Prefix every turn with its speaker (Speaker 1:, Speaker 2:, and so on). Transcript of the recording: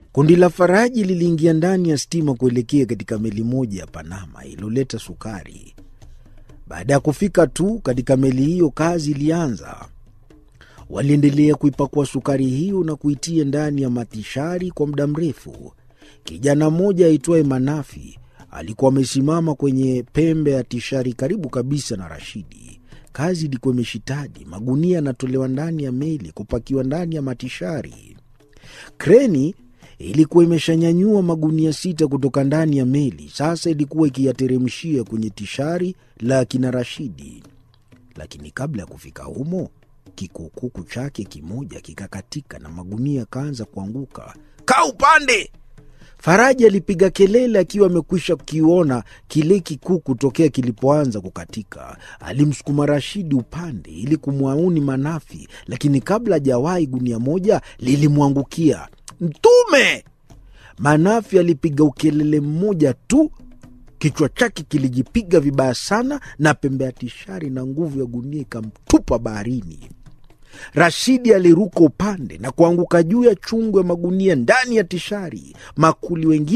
Speaker 1: Kundi la Faraji liliingia ndani ya stima kuelekea katika meli moja ya Panama iliyoleta sukari. Baada ya kufika tu katika meli hiyo, kazi ilianza. Waliendelea kuipakua sukari hiyo na kuitia ndani ya matishari kwa muda mrefu. Kijana mmoja aitwaye Manafi alikuwa amesimama kwenye pembe ya tishari karibu kabisa na Rashidi. Kazi ilikuwa imeshitadi. Magunia yanatolewa ndani ya meli kupakiwa ndani ya matishari. Kreni ilikuwa imeshanyanyua magunia sita kutoka ndani ya meli, sasa ilikuwa ikiyateremshia kwenye tishari la kina Rashidi. Lakini kabla ya kufika humo, kikukuku chake kimoja kikakatika na magunia yakaanza kuanguka. Kaa upande! Faraji alipiga kelele akiwa amekwisha kukiona kile kikuku tokea kilipoanza kukatika. Alimsukuma Rashidi upande ili kumwauni Manafi, lakini kabla hajawahi gunia moja lilimwangukia. Mtume! Manafi alipiga ukelele mmoja tu, kichwa chake kilijipiga vibaya sana na pembe ya tishari na nguvu ya gunia ikamtupa baharini. Rashidi aliruka upande na kuanguka juu ya chungu ya magunia ndani ya tishari. Makuli wengine